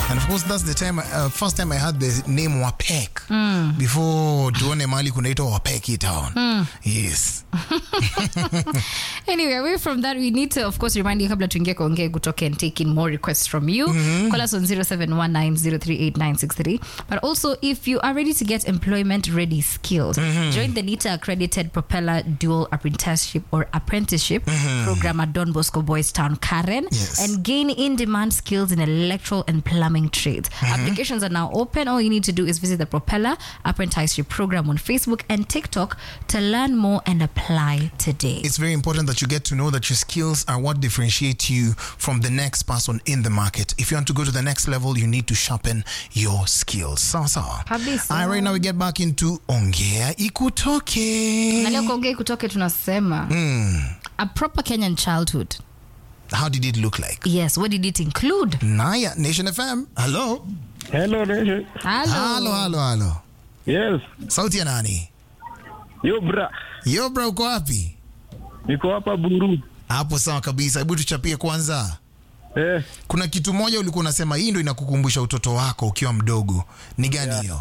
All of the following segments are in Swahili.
And of course that's the time uh, first time I heard the name Wapek before tuone mahali kunaitwa Wapeki town. Yes. Anyway, away from that, we need to, of course, remind you kabla tuingie kuongea kutoka and take in more requests from you. Call us on 0719038963. But also, if you are ready to get employment-ready skills, join the NITA accredited Propeller Dual Apprenticeship or Apprenticeship program at Don Bosco Boys Town, Karen, Yes. and gain in-demand skills in electrical and plumbing trades. Applications are now open. All you need to do is visit the Propeller Apprenticeship program on Facebook and TikTok to learn more and apply today. It's very important that you get to know that your skills are what differentiate you from the next person in the market. If you want to go to the next level, you need to sharpen your skills. Sawa sawa. Kabisa. All right, now we get back into Ongea Ikutoke. na leo kuongei kutoke tunasema a proper kenyan childhood How did it look like? yes what did it include Naya, Nation FM. Hello. Hello, Nation. Hello. Halo, halo, halo. Yes. Sauti ya nani? Yo bra. Yo bro, uko wapi? Niko hapa Buru. Hapo sawa kabisa. Hebu tuchapie kwanza. Eh, Kuna kitu moja ulikuwa unasema hii ndo inakukumbusha utoto wako ukiwa mdogo. Ni gani hiyo?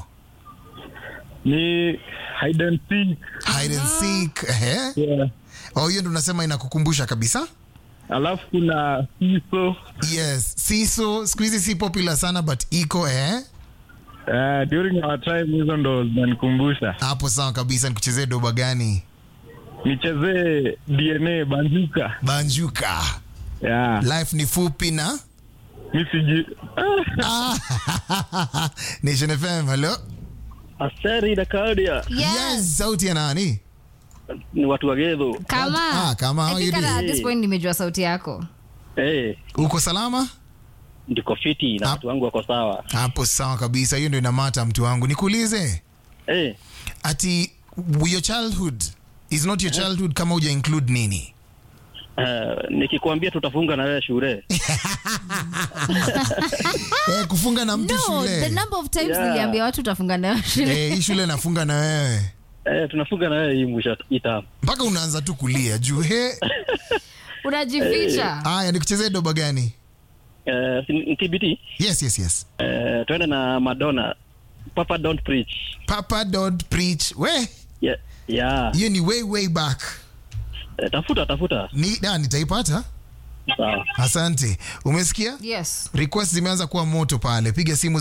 ni hide and seek. Hide and seek. Ehe. Yeah. Oh, hiyo ndo unasema inakukumbusha kabisa? Alafu kuna hiso. Yes. Siso siku hizi si popular sana but iko eh. Uh, during our time hizo ndo zinanikumbusha. Hapo sawa kabisa. Nikuchezee doba gani? Nichezee DNA Banjuka. Banjuka. Yeah. Life ni fupi na Mi siji. Ah. Ah. Nation FM. Hello. Aseri na Claudia yes, Sauti ya nani? ni watu wa Gedho. kama Ah, kama, how I you think doing? at this point nimejua sauti yako Eh, Uko salama? ndiko fiti na Ah. watu wangu wako sawa. Hapo sawa kabisa. Hiyo ndio inamata mtu wangu. Nikuulize. Eh, ati your childhood is not your childhood kama uja include nini uh, nikikwambia tutafunga na wewe shule. eh, kufunga na mtu no shule the number of times Yeah. niliambia watu utafunga nayo shule eh, hii shule nafunga na wewe Eh, tunafunga na wewe hii mwisho ita. mpaka unaanza tu kulia juu he unajificha haya nikuchezee doba gani Eh, si- ni TBT. yes yes yes Eh, twende na Madonna. Papa don't preach. papa don't preach we Yeah. Yeah. hiyo ni way way back Eh, tafuta tafuta. ni da, nitaipata Sawa. asante umesikia yes request zimeanza kuwa moto pale piga simu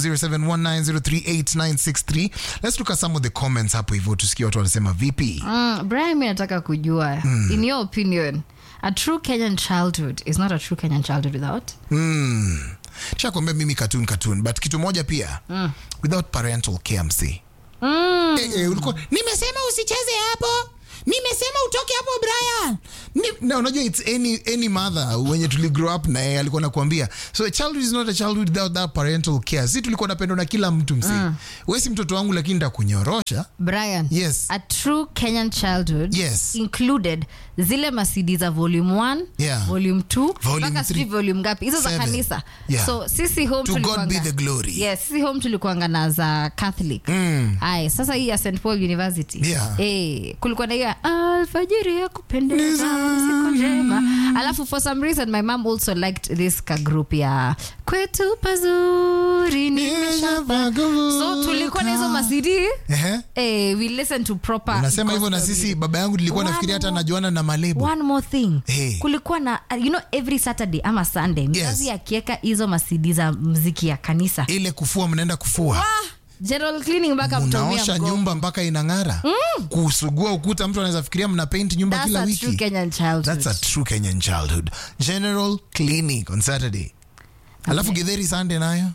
0719038963 let's look at some of the comments hapo hivyo tusikie watu wanasema vipi mm, brian mi nataka kujua in your opinion a true kenyan childhood is not a true kenyan childhood without Mm. shakwambia mimi cartoon cartoon but kitu moja pia mm. without parental KMC mm. eh, eh, ulikuwa nimesema usicheze hapo nimesema utoke hapo brian Ni, na unajua its any, any mother wenye tuli grow up naye alikuwa nakuambia so a childhood is not a childhood without that parental care si tulikuwa napendwa na kila mtu msi mm. wesi mtoto wangu lakini ndakunyorosha brian Yes. a true kenyan childhood Yes. included zile masidi za volume 1 Yeah. volume 2 Volume mpaka sijui three. volume ngapi hizo za Seven. kanisa Yeah. so sisi home To God tulikuanga- be the glory. yes sisi home tulikuanga na za catholic Mm. Aye, sasa hii ya st paul university Yeah. eh, kulikuwa na hiyo ya, alfajiri ya kupendeza siku njema alafu for some reason my mom also liked this ka group ya kwetu pazuri nimeshapa so tulikuwa na hizo masidi Ehe. eh, we listen to proper unasema hivyo na gospel sisi music. baba yangu nilikuwa One nafikiria hata more- najuana na malebo one more thing Hey. kulikuwa na you know every saturday ama sunday mzazi akiweka hizo masidi za mziki ya kanisa ile kufua mnaenda kufua general cleaning mpaka mtomia mnaosha mgongo. nyumba mpaka inang'ara kusugua ukuta mtu anaweza fikiria mna paint nyumba That's kila a wiki true Kenyan childhood. That's a true Kenyan childhood. General clinic on Saturday. Alafu Githeri Sunday nayo.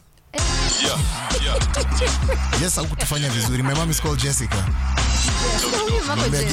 Yes, haukutufanya vizuri. My mom is called Jessica. Huyu mama Mwambia